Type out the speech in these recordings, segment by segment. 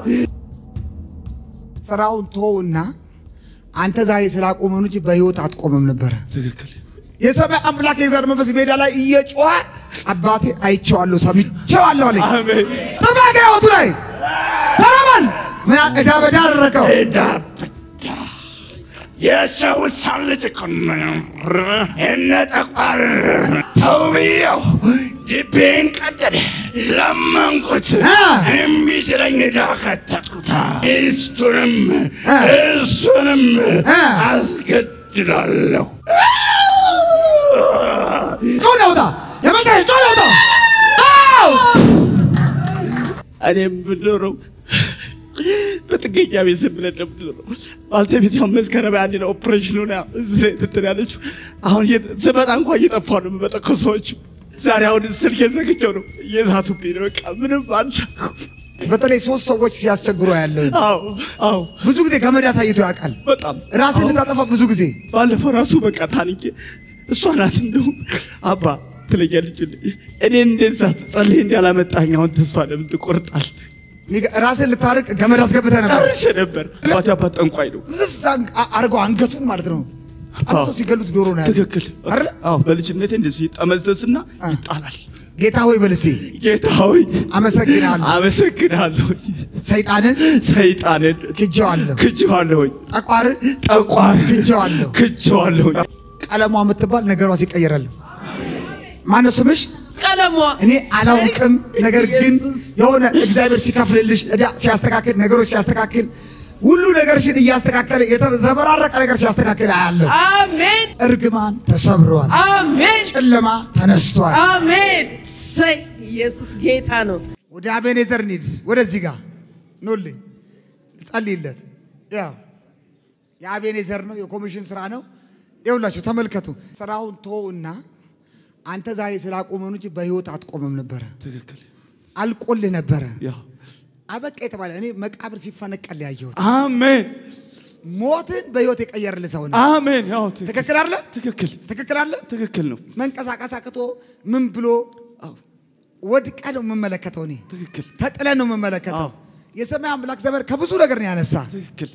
ስራውን ተወውና አንተ ዛሬ ስላቆመን እንጂ በህይወት አትቆምም ነበረ። ትክክል። የሰማይ አምላክ የእግዚአብሔር መንፈስ ሜዳ ላይ እየጮኸ አባቴ አይቼዋለሁ ሰምቼዋለሁ አለኝ። አሜን። ጥፋ ከህይወቱ ላይ ተረበል ምን ዕዳ በዳ አደረከው። ዕዳ ብቻ የሰው ሳን ልጅ እኮ ነው። እነ ጠቋር ተው ብዬው ልቤን ቀደደ። ለመንኩት አ! እምቢ ሲለኝ ዕዳ ከተትኩታ። ሚስቱንም አ! እሱንም አ! አስገድላለሁ። ጮህ ነውጣ የመጨረሻ ጮህ ነውጣ አው እኔም ብኖረው በጥገኛ ቤት ዝም ብለን ነው የምንኖረው። ባልተቤት ያው መስከረም አንድ ነው ኦፕሬሽኑ ነው እዚህ ላይ እንትን ያለችው። አሁን እየ- ስመጣ እንኳን እየጠፋ ነው የምመጣው ከሰዎቹ። ዛሬ አሁን ስልክ የዘግቸው ነው እየዛቱብኝ ነው። በቃ ምንም አልቻልኩም። በተለይ ሶስት ሰዎች ሲያስቸግሩ ያለው አዎ አዎ፣ ብዙ ጊዜ ገመድ አሳይቶ ያውቃል። በጣም ራስን አዎ። ልታጠፋ ብዙ ጊዜ ባለፈው ራሱ በቃ ታንቄ እሷ ናት እንደውም አባ ትለኛለች እኔ እንደዛ ጸልይ እንዳላመጣኝ አሁን ተስፋ ለምን ትቆርጣል? ሚገ- ራስን ልታርቅ ገመድ አስገብተህ ነበር። ጨርሼ ነበር። አባቴ አባት ጠንቋይ ነው። ዝዝ አ- አድርገው አንገቱን ማለት ነው። አንድ ሰው ሲገሉት ዶሮ ነው ያለው። ትክክል አይደለ? አዎ በልጅነቴ እንደዚህ ይጠመዘዝና አ። ይጣላል። ጌታ ሆይ በልሴ ጌታ ሆይ አመሰግናለሁ። አመሰግናለሁ። ሰይጣንን ሰይጣንን ክጄዋለሁ፣ ክጄዋለሁኝ፣ ጠቋርን ጠቋር ክጄዋለሁ። ክጄዋለሁኝ። ቀለሟ የምትባል ነገሯ ሲቀየራለሁ። ማነው ስምሽ? ቀለሟ እኔ አላውቅም። ነገር ግን የሆነ እግዚአብሔር ሲከፍልልሽ ዕዳ ሲያስተካክል፣ ነገሮች ሲያስተካክል፣ ሁሉ ነገርሽን እያስተካከለ የተዘበራረቀ ነገር ሲያስተካክል አያለሁ። አሜን እርግማን ተሰብረዋል። አሜን ጨለማ ተነስቷል። አሜን። ሰይ ኢየሱስ ጌታ ነው። ወደ አቤኔዘር እንሂድ። ወደዚህ ጋር ኑልኝ፣ ጸልይለት። ያው የአቤኔዘር ነው፣ የኮሚሽን ስራ ነው። ይኸውላችሁ ተመልከቱ። ስራውን ተወውና አንተ ዛሬ ስላቆመን እንጂ በህይወት አትቆምም ነበረ። ትክክል አልቆልህ ነበረ። ያ አበቃ የተባለ እኔ መቃብር ሲፈነቀል ያየሁት አሜን ሞትን በህይወት የቀየርልህ ሰው ነው። አሜን። ያው ትክክል ትክክል አለ፣ ትክክል ትክክል አለ። ትክክል ነው። መንቀሳቀስ አቅቶ ምን ብሎ አዎ ወድቀ ነው የምመለከተው። እኔ ትክክል ተጥለ ነው የምመለከተው። አዎ። የሰማይ አምላክ ዘበር ከብዙ ነገር ነው ያነሳ። ትክክል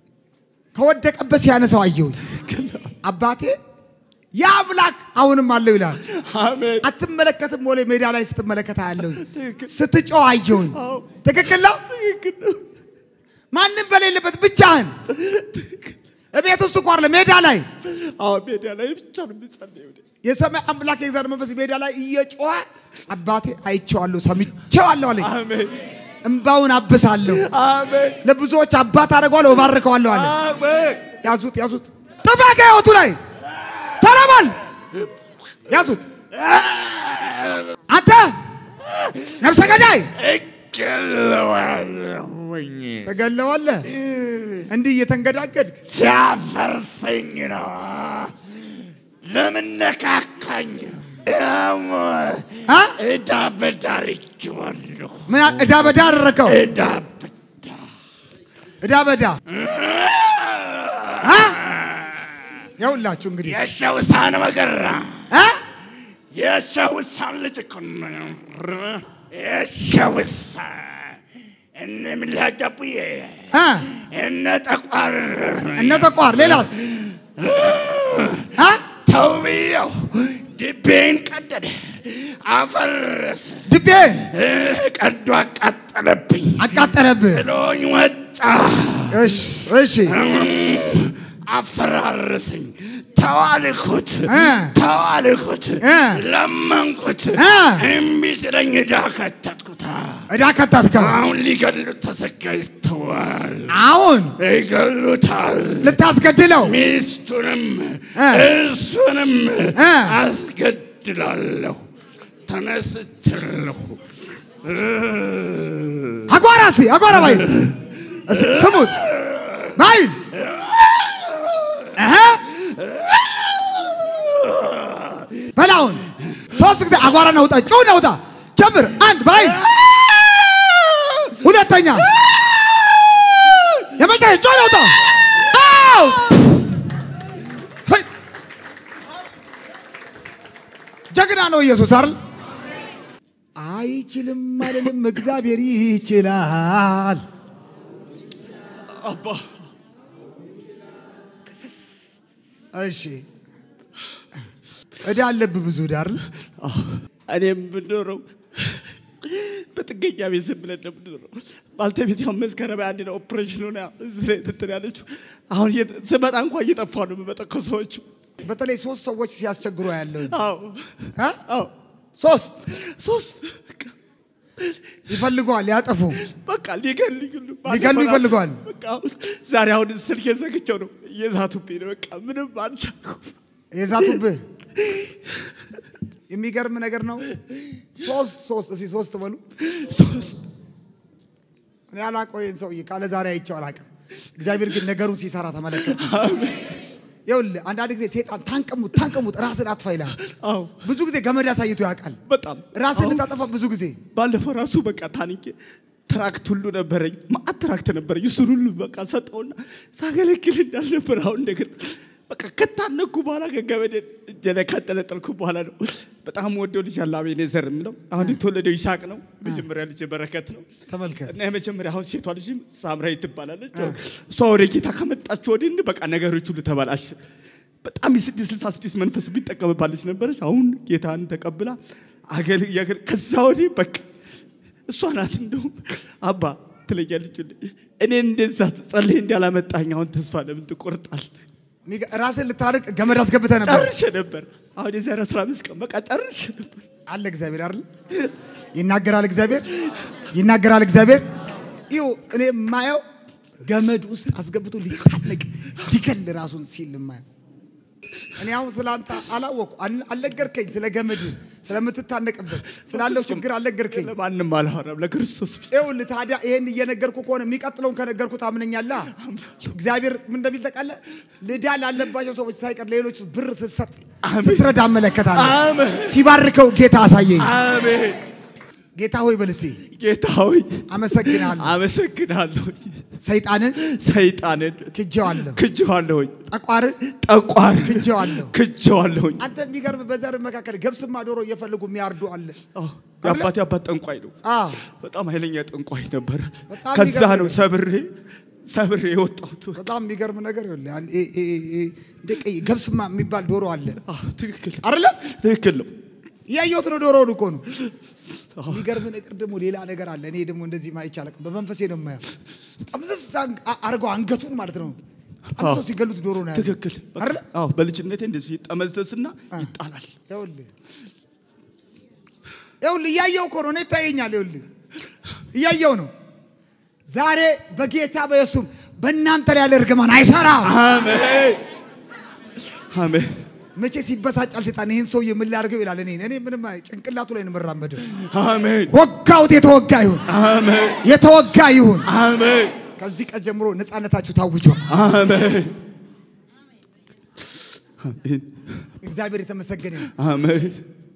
ከወደቀበት ሲያነሳው አየሁኝ። ትክክል አባቴ ያ አምላክ አሁንም አለው ይላል። አሜን አትመለከትም ወለ ሜዳ ላይ ስትመለከት አያለሁኝ፣ ትክክል ስትጮህ አየሁኝ። አዎ ትክክል ነው። ትክክል ነው። ማንም በሌለበት ብቻህን እቤት ውስጥ እንኳን ሜዳ ላይ አዎ ሜዳ ላይ ብቻ ነው የምጸልየው። የሰማይ አምላክ የእግዚአብሔር መንፈስ ሜዳ ላይ እየጮኸ አባቴ አይቼዋለሁ፣ ሰምቼዋለሁ አለኝ። አሜን እምባውን አብሳለሁ፣ አሜን ለብዙዎች አባት አደርገዋለሁ፣ እባርከዋለሁ አለ። አሜን ያዙት፣ ያዙት፣ ጥፋ ከሕይወቱ ላይ ተረበል፣ ያዙት። አንተ ነፍሰ ገዳይ እገለዋለሁኝ ተገለዋለህ። እንዲህ እየተንገዳገድክ ሲያፈርሰኝ ነው። ለምን ነካካኝ? ያው አ? ዕዳ በዳርጌዋለሁ። ምን አ- ዕዳ በዳ አደረከው። ዕዳ በዳ ዕዳ በዳ አ? ያውላችሁ እንግዲህ የሸውሳን መገራ አ? የሸውሳን ልጅ እኮ ነው። የሸውሳን እነ ምላጨቡዬ አ? እነ ጠቋር እነ ተቋር ሌላስ አ? ተው ብዬው ልቤን ቀደደ፣ አፈረሰ፣ ድቤ ቀዶ አቃጠለብኝ፣ አቃጠለብህ። ጥሎኝ ወጣ፣ እሺ እሺ አፈራረሰኝ። ተዋልኩት እ ተዋልኩት፣ እ ለመንኩት፣ እ እምቢ ሲለኝ ዕዳ ከተትኩታ። ዕዳ ከታትከው። አሁን ሊገሉት ተዘጋጅተዋል፣ አሁን ይገሉታል። ልታስገድለው ሚስቱንም እ እሱንም እ አስገድላለሁ። ተነስቻለሁ። አጓራ እስኪ አጓራ ባይ እስ- ስሙት ባይ እህ በላውን ሶስት ጊዜ አጓራ ነውጣ ጩ ነውጣ ጀምር አንድ ባይ ሁለተኛ የመጨረሻ ጩ ነውጣ አው ሄይ! ጀግና ነው ኢየሱስ አይደል አይችልም አልልም እግዚአብሔር ይችላል አባ እሺ እዳ አለብህ ብዙ እዳ አይደል? አዎ፣ እኔ የምኖረው በጥገኛ ቤት ዝም ብለን ነው የምንኖረው። ባልተቤት ያው መስከረም አንድ ነው ኦፕሬሽን ሆነ እዚህ ላይ እንትን ያለችው። አሁን እየ- ስመጣ እንኳን እየጠፋ ነው የምመጣው ከሰዎቹ። በተለይ ሶስት ሰዎች ሲያስቸግሩ ያለው አዎ አዎ፣ ሶስት ሶስት በቃ ይፈልገዋል ሊያጠፉ በቃ ሊገሉኝ ሁሉ ሊገሉ ባለፈው ይፈልገዋል። ራሱ በቃ አሁን ዛሬ አሁን ስልክ የዘግቸው ነው እየዛቱብኝ ነው። በቃ ምንም አልቻልኩም። የዛቱብህ የሚገርም ነገር ነው። ሶስት ሶስት እስኪ ሶስት በሉ። ሶስት እኔ አላውቀው ይህን ሰውዬ ካለ ዛሬ አይቼው አላውቅም። እግዚአብሔር ግን ነገሩን ሲሰራ ተመለከተ። ይኸውልህ አንዳንድ ጊዜ ሴጣን ታንቀሙት ታንቀሙት ራስን አጥፋ ይላል። አዎ ብዙ ጊዜ ገመድ አሳይቶ ያውቃል። በጣም ራስን አሁን ልታጠፋ ብዙ ጊዜ ባለፈው ራሱ በቃ ታንቄ ትራክት ሁሉ ነበረኝ፣ ማአት ትራክት ነበረኝ። እሱን ሁሉ በቃ ሰጠውና ሳገለግል እንዳልነበር አሁን እንደገና በቃ ከታነኩ በኋላ ከገበደ እጀለ ካጠለጠልኩ በኋላ ነው። በጣም ወደው ልጅ አለ አቤኔዘር የምለው አሁን የተወለደው ይስሐቅ ነው። መጀመሪያ ልጅ በረከት ነው ተመልከት። እና የመጀመሪያ አሁን ሴቷ ልጅም ሳምራዊ ትባላለች። እሷ ወደ ጌታ ከመጣች ወዲህ በቃ ነገሮች ሁሉ ተበላሽ። በጣም የስድስት ስልሳ ስድስት መንፈስ የሚጠቀምባት ልጅ ነበረች። አሁን ጌታን ተቀብላ አገል ያገል ከዛ ወዲህ በቃ እሷ ናት እንደውም አባ ትለኛለች። እኔ እንደዛ ጸልይ እንዳላመጣኝ አሁን ተስፋ ለምን ትቆርጣል? የሚገ- ራስን ልታርቅ ገመድ አስገብተህ ነበር ጨርሼ ነበር። አሁን የዛሬ አስራ አምስት ቀን በቃ ጨርሼ ነበር። አለ እግዚአብሔር አይደል? ይናገራል እግዚአብሔር ይናገራል እግዚአብሔር። ይኸው እኔ የማየው ገመድ ውስጥ አስገብቶ ሊታነቅ ሊገል ራሱን ሲል የማየው እኔ አሁን ስለ አንተ አላወቅኩ አል- አልነገርከኝ። ስለ ገመድ ስለምትታነቅበት ስላለው ችግር አልነገርከኝ። ለማንም አላወራም ለክርስቶስ ብቻ። ይኸውልህ ታዲያ ይሄን እየነገርኩ ከሆነ የሚቀጥለውን ከነገርኩ ታምነኛለህ? እግዚአብሔር ምን እንደሚል ታውቃለህ? ልዳ ላለባቸው ሰዎች ሳይቀር ሌሎች ብር ስትሰጥ ስትረዳ እመለከታለሁ። አሜን ሲባርከው ጌታ አሳየኝ። አሜን። ጌታ ሆይ በል እስቲ ጌታ ሆይ አመሰግናለሁ። አመሰግናለሁ። ሰይጣንን ሰይጣንን ክጄዋለሁ፣ ክጄዋለሁኝ፣ ጠቋርን ጠቋር ክጄዋለሁ። ክጄዋለሁኝ። አንተ የሚገርም በዘር መካከል ገብስማ ዶሮ እየፈለጉ የሚያርዱ አለ። አዎ፣ የአባቴ አባት ጠንቋይ ነው። አዎ በጣም ኃይለኛ ጠንቋይ ነበረ። በጣም ከዛ የሚገርም ነው ነገር። ሰብሬ ሰብሬ የወጣሁት። በጣም የሚገርም ነገር ይኸውልህ፣ አንድ ይሄ- ይሄ- ይሄ እንደ ቀይ ገብስማ የሚባል ዶሮ አለ አዎ፣ ትክክል አይደለም? ትክክል ነው። እያየሁት ነው። ዶሮውን እኮ ነው። የሚገርም ነገር ደግሞ ሌላ ነገር አለ። እኔ ደግሞ እንደዚህ ማየት ይቻላል። በመንፈሴ ነው የማየው። ጠምዘዝ አን- አ- አድርገው አንገቱን ማለት ነው ጠምዘው ሲገሉት ዶሮ ነው ያለው። ትክክል በቃ፣ አይደለ? አዎ፣ በልጅነቴ እንደዚህ ይጠመዘዝና ይጣላል። ይኸውልህ ይኸውልህ እያየው እኮ ነው። እኔ ይታየኛል። ይኸውልህ እያየው ነው። ዛሬ በጌታ በኢየሱስም በእናንተ ላይ ያለ እርግማን አይሰራም። አሜን አሜን መቼ ሲበሳጫል ሴጣን ይህን ሰውዬ ምን ላድርገው ይላል። እኔ እኔ ምንም አይ- ጭንቅላቱ ላይ ነው የምራመደው። አሜን ወጋውት፣ የተወጋ ይሁን፣ አሜን የተወጋ ይሁን። አሜን ከዚህ ቀን ጀምሮ ነፃነታችሁ ታውጇል። አሜን አሜን እግዚአብሔር የተመሰገነ ይሁን። አሜን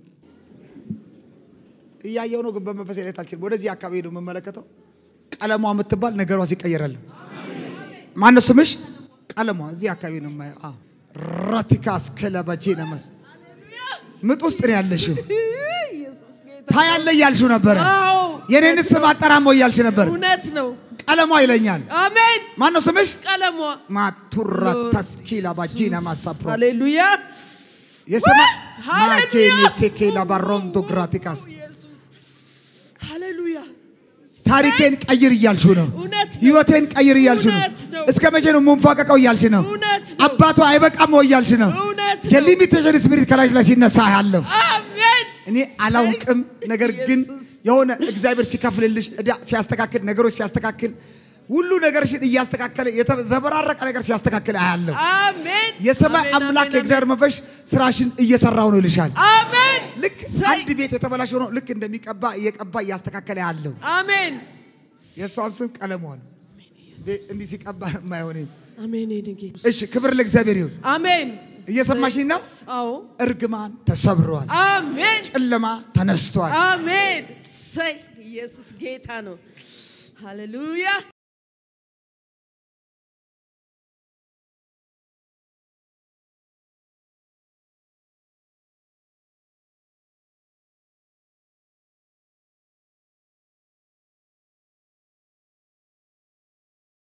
እያየው ነው፣ ግን በመንፈሴ ላይ አልችልም። ወደዚህ አካባቢ ነው የምመለከተው። ቀለሟ የምትባል ነገሯ ሲቀየራል። ማነው ስምሽ? ቀለሟ እዚህ አካባቢ ነው የማየው። አዎ ራቲካስ ክለበቼ ነመስ ምጥ ውስጥ ነው ያለሽው። ኢየሱስ ጌታ ታያለ እያልሽው ነበረ። አዎ የኔን ስም አጠራሞ እያልሽ ነበር። እውነት ነው። ቀለሟ ይለኛል። አሜን። ማነው ስምሽ? ቀለሟ ማቱራ ታስኪላ ባጂና ማሳፕሮ ሃሌሉያ የሰማ ሃሌሉያ! ማጄኔ ሴኬላ ባሮንዶ ግራቲካስ ኢየሱስ ሃሌሉያ ታሪኬን ቀይር እያልሽው ነው። እውነት ነው። ህይወቴን ቀይር እያልሽ ነው። እውነት ነው። እስከ መቼ ነው የምንፏቀቀው እያልሽ ነው። እውነት ነው። አባቷ አይበቃም ወይ እያልሽ ነው። እውነት ነው። የሊሚቴሽን ስፒሪት ከላሽ ላይ ሲነሳ ያለው አሜን። እኔ አላውቅም። ነገር ግን ኢየሱስ። የሆነ እግዚአብሔር ሲከፍልልሽ ዕዳ ሲያስተካክል፣ ነገሮች ሲያስተካክል፣ ሁሉ ነገርሽን እያስተካከለ የተዘበራረቀ ነገር ሲያስተካክል አያለሁ። አሜን። የሰማይ አሜን፣ አምላክ አሜን፣ የእግዚአብሔር መንፈስ ስራሽን እየሰራው ነው ይልሻል። አሜን። ልክ ሰይ- አንድ ቤት የተበላሸ ሆኖ ልክ እንደሚቀባ እየቀባ እያስተካከለ ያለው አሜን። የእሷም ስም ቀለሟ ነው። እንዲህ ሲቀባ የማይሆን አሜን። የኔ ጌታ እሺ፣ ክብር ለእግዚአብሔር ይሁን። አሜን። እየሰማሽኝ ነው? አዎ እርግማን ተሰብሯል፣ አሜን። ጨለማ ተነስቷል። አሜን። ሰይ ኢየሱስ ጌታ ነው። ሃሌሉያ